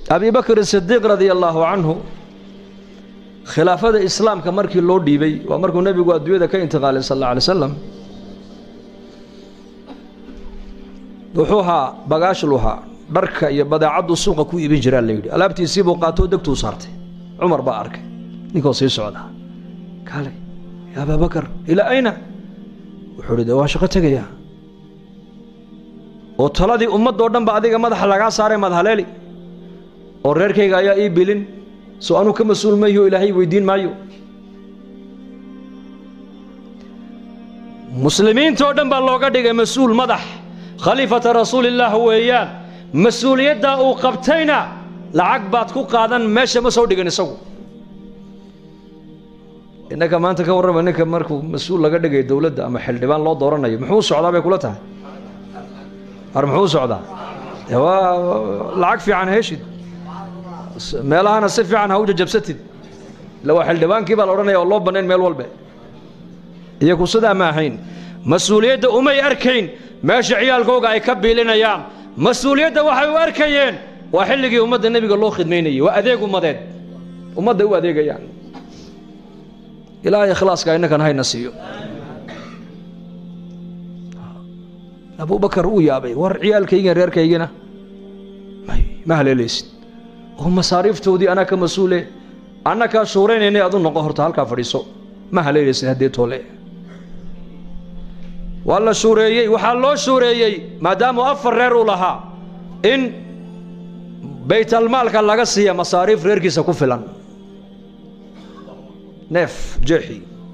abi bakr sidiiq radia allaahu canhu khilaafada islaamka markii loo dhiibay waa markuu nebigu adduunyada ka intiqaalay sal alla alay slam wuxuu ahaa bagaashluhaa dharka iyo badeecaddu suuqa ku iibin jiraa la yidhi alaabtiisii buu qaatoo degtuu saartay cumar baa arkay ninkoo sii socda kaale ya abaa bakar ilaa ayna wuxuu hi de waa shaqo tegayaa oo taladii ummaddoo dhan ba adiga madaxa lagaa saaray madhaleeli oo reerkayga ayaa ii bilin soo anuu ka mas-uul mayho ilaahay weydiin maayo muslimiintoo dhan baa looga dhigay mas-uul madax khaliifata rasuulillaah weeyaan mas-uuliyaddaa uu qabtayna lacag baad ku qaadan meesha ma soo dhigan isagu innaka maanta ka warrama ninka markuu mas-uul laga dhigay dowladda ama xildhibaan loo dooranayo muxuu socdaa bay kula tahay ar muxuu socdaa waa lacag fiican heshid meelahana si fiican ha u jajabsatid illa waa xildhibaankii baa la odhanaya oo loo bannayn meel walbe iyaku sidaa ma ahayn mas-uuliyadda umay arkayn meesha ciyaalkooga ay ka biilinayaan mas-uuliyadda waxay u arkayeen waa xilligii ummadda nebiga loo khidmaynayay waa adeeg ummadeed ummadday u adeegayaan ilaahay ikhlaaska innakan hayna siiyo abubakar uu yaabay war ciyaalkaygan reerkaygana ma haleelaysid oo masaariiftoodii anaa ka mas-uule anna kaa shuuraynaynay adu noqo horta halkaa fadhiiso ma haleelaysid haddee toole waa la shuureeyey waxaa loo shuureeyey maadaamuu afar reer uu lahaa in baytalmaalka laga siiya masaariif reerkiisa ku filan neef jeexi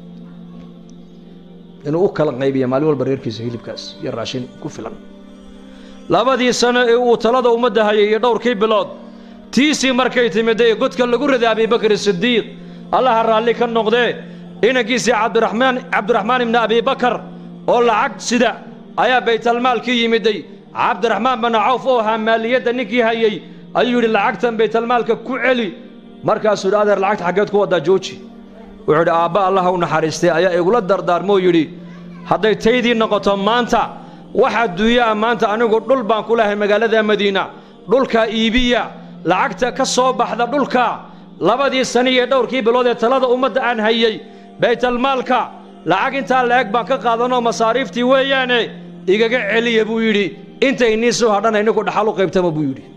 inuu u kala qaybiya maalin walba reerkiisa hilibkaas iyo raashin ku filan labadii sano ee uu talada ummadda hayay iyo dhowrkii bilood tiisii markay timidee godka lagu riday abibakr sidiiq allaha raalli ka noqdee inankiisii cabdiraxmaan cabdiraxmaan ibni abibakar oo lacag sida ayaa baytalmaalkii yimiday cabdiraxmaan bana cawf oo ahaa maaliyadda ninkii hayey ayuu yidhi lacagtan baytalmaalka ku celi markaasuu yidhi adeer lacagta xaggeed ku waddaa jooji wuxuu yidhi aabba allaha u naxariistay ayaa igula dardaarmoo yidhi hadday taydii noqoto maanta wax adduunyaa maanta anigu dhul baan ku lahay magaalada madiina dhulkaa iibiya lacagta ka soo baxda dhulka labadii sani iyo dhowrkii bilood ee talada ummadda aan hayey baytalmaalka lacag intaa la-eg baan ka qaadanoo masaariiftii weeyaane igaga celiya buu yidhi intay nii soo hadhana ininku dhaxal u qaybtama buu yidhi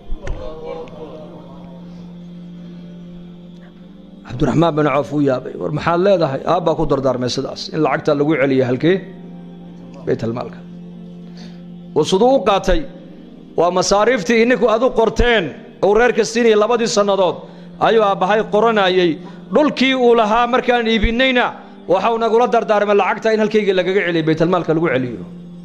cabdiraxmaan bin coof uu yaabay war maxaad leedahay aabbaa ku dardaarmay sidaas in lacagta lagu celiya halkee baytalmaalka uu siduu u qaatay waa masaariiftii ininku adu qorteen uu reerka siinayay labadii sannadood ayuu aabbahay qoranayey dhulkii uu lahaa markaan iibinayna waxau nagula dardaarmay lacagta in halkayga lagaga celiyo baytalmaalka lagu celiyo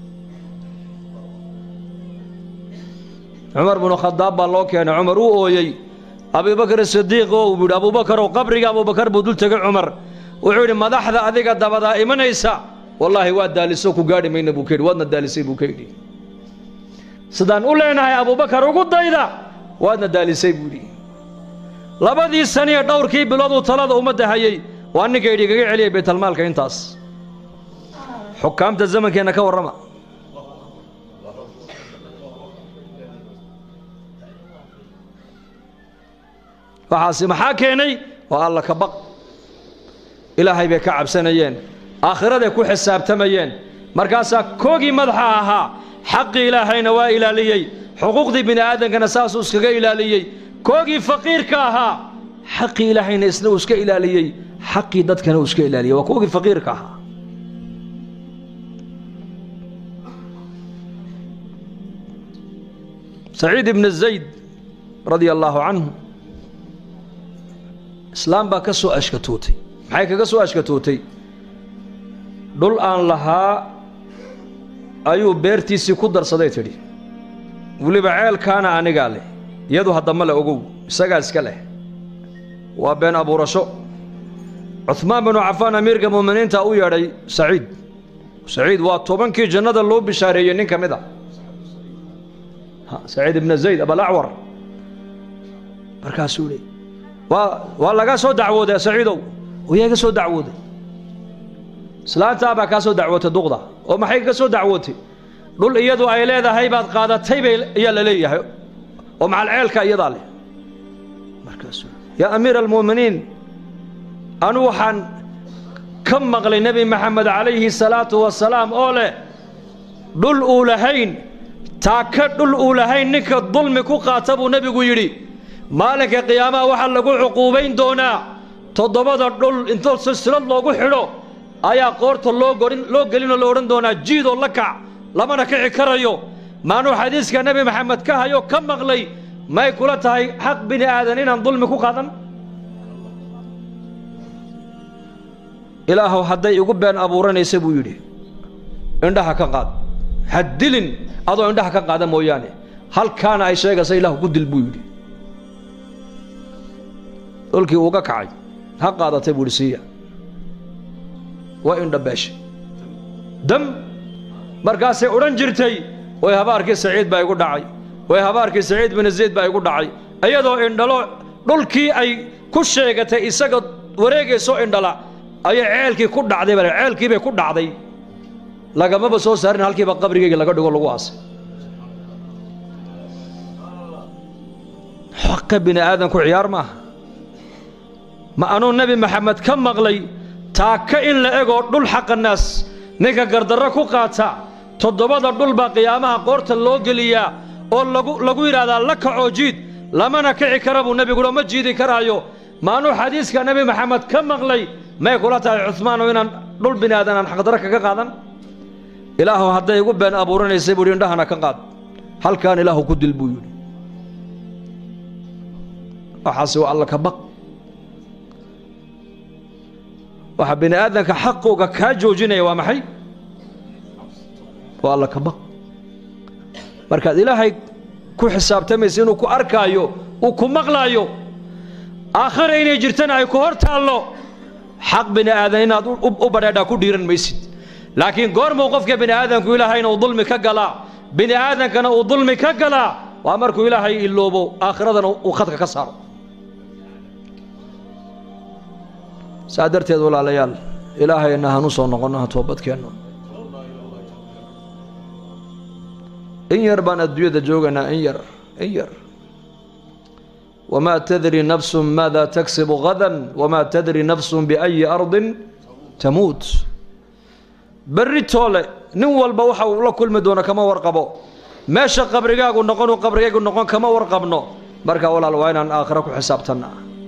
cumar binu khadaab baa loo keenay cumar uu ooyey abubakr sidiiq oo uu yidhi abubakarow qabriga abubakar buu dul tegay cumar wuxuu yidhi madaxda adiga dabadaa imanaysa wallaahi waa daaliso ku gaadhi mayna buu ka yidhi waadna daalisay buu ka yidhi sidaan u leenahay abubakar ugu dayda waadna daalisay buu yidhi labadii saniyo dhowrkii bilood uu talada ummadda hayey waa ninka yidhi igaga celiyay baytalmaalka intaas xukaamta zamankeenna ka warrama waxaasi maxaa keenay waa alla ka baq ilaahay bay ka cabsanayeen aakhiraday ku xisaabtamayeen markaasaa koogii madaxa ahaa xaqii ilaahayna waa ilaaliyey xuquuqdii bini aadamkana saasuu iskaga ilaaliyey koogii faqiirka ahaa xaqii ilaahayna isna uu iska ilaaliyey xaqii dadkana uu iska ilaaliyey waa koogii faqiirka ahaa saciid ibn zayd radia allaahu canhu islaam baa ka soo ashkatootay maxay kaga soo ashkatootay dhul aan lahaa ayuu beertiisii ku darsaday tidhi weliba ceelkaana anigaa leh iyadu haddama le ogow isagaa iska leh waa been abuurasho cuhmaan binu cafaan amiirka mu'miniinta u yeedhay saciid saciid waa tobankii jannada loo bishaareeyey nin ka mid a saciid ibna zayd abalacwar markaasuu leey waa waa laga soo dacwooday saciidow yaa iga soo dacwooday islaantaa baa kaa soo dacwootay duqda oo maxay ka soo dacwootay dhul iyadu ay leedahay baad qaadatay bay ayaa la leeyahay oo macal ceelka iyadaa leh markaasuu yaa amiira almu'miniin anu waxaan ka maqlay nebi maxamed calayhi salaatu wasalaam oo leh dhul uu lahayn taaka dhul uu lahayn ninka dulmi ku qaata buu nebigu yidhi maalinka qiyaamaha waxaa lagu cuquubayn doonaa toddobada dhul intoo silsilad loogu xidho ayaa qoorta loo gorin loo gelinoo la odhan doonaa jiidoo la kac lamana kici karayo maanuu xadiiska nebi maxamed ka hayo ka maqlay may kula tahay xaq bini aadan inaan dulmi ku qaadan ilaahow hadday igu been abuuranaysa buu yidhi indhaha ka qaad ha dilin adoo indhaha ka qaada mooyaane halkaana ay sheegaysa ilaahu ku dil buu yidhi dhulkii uuga kacay ha qaadatay buu yidhi siiya waa indhabeeshay dam markaasay odhan jirtay way habaarkii saciid baa igu dhacay way habaarkii saciid bin zayd baa igu dhacay iyadoo indhalo dhulkii ay ku sheegatay isaga wareegaysoo indhala ayay ceelkii ku dhacday bale ceelkii bay ku dhacday lagamaba soo saarin halkiiba qabrigeyga laga dhigo lagu aasay xaqa bini aadanku ciyaar maaha ma anuu nebi maxamed ka maqlay taaka in la egoo dhul xaqa naas ninka gardarro ku qaata toddobada dhul baa qiyaamaha qoorta loo geliyaa oo lagu lagu yidhaahdaa la kacoo jiid lamana kici kara buu nebiguuha ma jiidi karaayo maanuu xadiiska nebi maxamed ka maqlay may kula tahay cuhmaanoo inaan dhul bini aadan aan xaqdarro kaga qaadan ilaahu hadday igu been abuuranaysay buu yidhi indhahana ka qaad halkaan ilaahu ku dil buu yidhi waxaase waa alla ka baq waxa bini aadanka xaqooga kaa joojinaya waa maxay waa alla ka baq markaad ilaahay ku xisaabtamaysa inuu ku arkaayo uu ku maqlaayo aakhara inay jirtana ay ku hor taallo xaq bini aadan inaad u badheedhaa ku dhiiran maysid laakiin goormuu qofka bini aadanku ilaahayna uu dulmi ka galaa bini aadankana uu dulmi ka galaa waa markuu ilaahay iloobo aakhiradana uu khadka ka saaro saa darteed walaalayaal ilaahayna hanu soo noqonno ha toobadkeenno in yar baan adduunyada joogaynaa in yar in yar wamaa tadri nafsun maada tagsibu gadan wamaa tadri nafsun biayi ardin tamuut berri toole nin walba waxa uu la kulmi doono kama warqabo meesha qabrigaagu noqonuu qabrigaygu noqon kama warqabno marka walaal waa inaan aakhiro ku xisaabtanna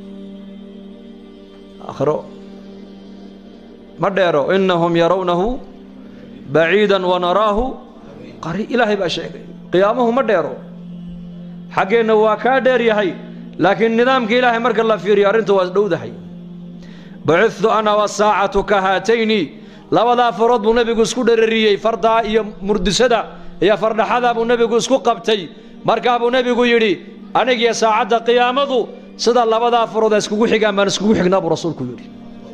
aakhiro ma dheero inahum yarawnahu baciidan wanaraahu qari ilaahay baa sheegay qiyaamuhu ma dheero xaggeenna waa kaa dheer yahay laakiin nidaamka ilaahay marka la fiiriyo arrintu waa dhowdahay bacudtu ana wasaacatu ka haatayni labadaa farood buu nebigu isku dherariyey fardaa iyo murdisada iyo fardhaxadaa buu nebigu isku qabtay markaa buu nebigu yidhi anigiyo saacadda qiyaamadu sida labadaa farood a iskugu xigaan baan iskugu xignaa buu rasuulku yidhi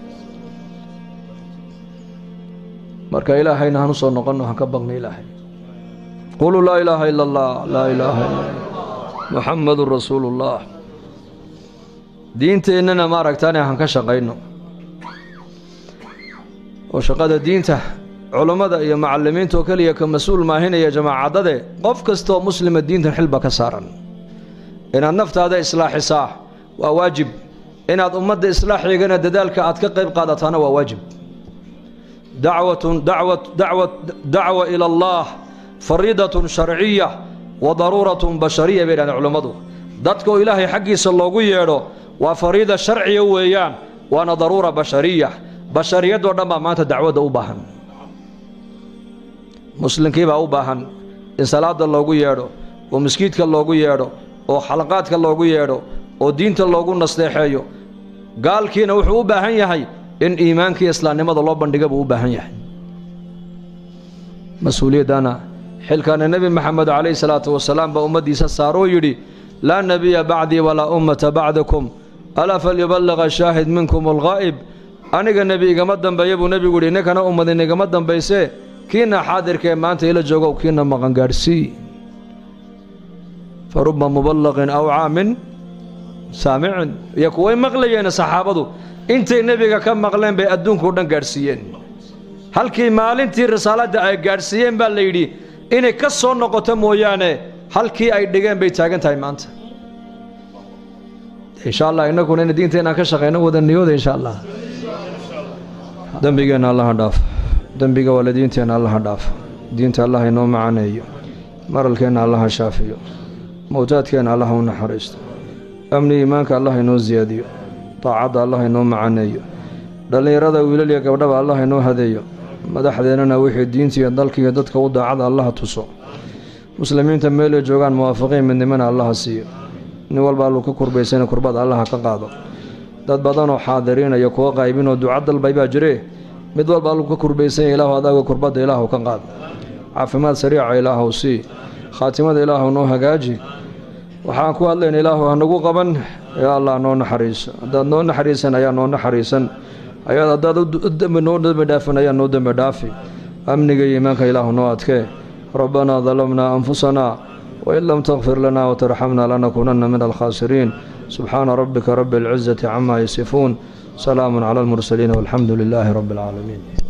marka ilaahayna hanu soo noqonno han ka baqna ilaahay quluu laa ilaaha ila allah laa ilaaha ila allah muxammadun rasuulu ullah diinteennana maaragtaane han ka shaqayno oo shaqada diinta culummada iyo macallimiinta oo keliya ka mas-uul maahinaya jamaacadade qof kastaoo muslima diintan xilba ka saaran inaad naftaada islaaxisaa waa waajib inaad ummadda islaaxeegana dadaalka aad ka qayb qaadataana waa waajib dacwatun dacwat dacwat dacwa ila allah fariidatun sharciya wa daruuratun bashariya bay dhahdeen culummadu dadka oo ilaahay xaggiisa loogu yeedho waa fariida sharciya weeyaan waana daruura bashariya bashariyadoo dhan baa maanta dacwadda u baahan muslimkii baa u baahan in salaada loogu yeedho oo maskiidka loogu yeedho oo xalaqaadka loogu yeedho oo diinta loogu nasteexeeyo gaalkiina wuxuu u baahan yahay in iimaankii islaamnimada loo bandhiga buu u baahan yahay mas-uuliyaddana xilkaana nebi maxamed calayhi salaatu wasalaam baa ummaddiisa saaroo yidhi laa nebiya bacdii walaa ummata bacdakum alaa falyuballiqa shaahid minkum alghaa'ib aniga nebi igama dambeeya buu nebigu yidhi ninkana ummadin igama dambaysee kiina xaadirka ee maanta ila joogow kiina maqan gaadhsii fa ruba muballaqin aw caamin saamicin iyo kuway maqlayeena saxaabadu intay nebiga ka maqleen bay adduunkao dhan gaadhsiiyeen halkii maalintii risaaladda ay gaadhsiiyeen baa la yidhi inay ka soo noqoto mooyaane halkii ay dhigeen bay taagan tahay maanta insha allah inaguna in diinteenaan ka shaqeyno wada niyooda insha allah dembigeenna allaha dhaaf dembiga waalidiinteenna allaha dhaaf diinta allah inoo macaneeyo maralkeenna allaha shaafiyo mowtaadkeenna allaha u naxariisto amni iimaanka allah inoo siyaadiyo daacadda allah inoo macaneeyo dhallinyarada wiilal iyo gabdhaba allah inoo hadeeyo madaxdeennana wixii diintiiyo dalkiiyo dadka u daacada allaha tuso muslimiinta meelay joogaan muwaafaqiin midnimana allaha siiyo nin walba alluu ka kurbaysana kurbada allaha ka qaado dad badanoo xaadiriinaya kuwa qaybinoo duca dalbay baa jiree mid walba alluu ka kurbaysanya ilaahu adaaga kurbadda ilaahu ka qaado caafimaad sariica ilaahu sii khaatimada ilaahu noo hagaaji waxaan ku hadlayna ilaahu hanagu qaban yaa allah noo naxariiso haddaad noo naxariisan ayaa noo naxariisan ayaad haddaad dembi noo dembi dhaafin ayaa noo dembi dhaafi amniga iyo iimaanka ilaahu noo adkee rabbanaa dalamnaa anfusanaa wain lam takfir lana watarxamna lanakuunanna min alkhaasiriin subxaana rabbika rabi alcizati camaa yasifuun salaamun cala almursaliin walxamdu lilaahi rabbi alcaalamiin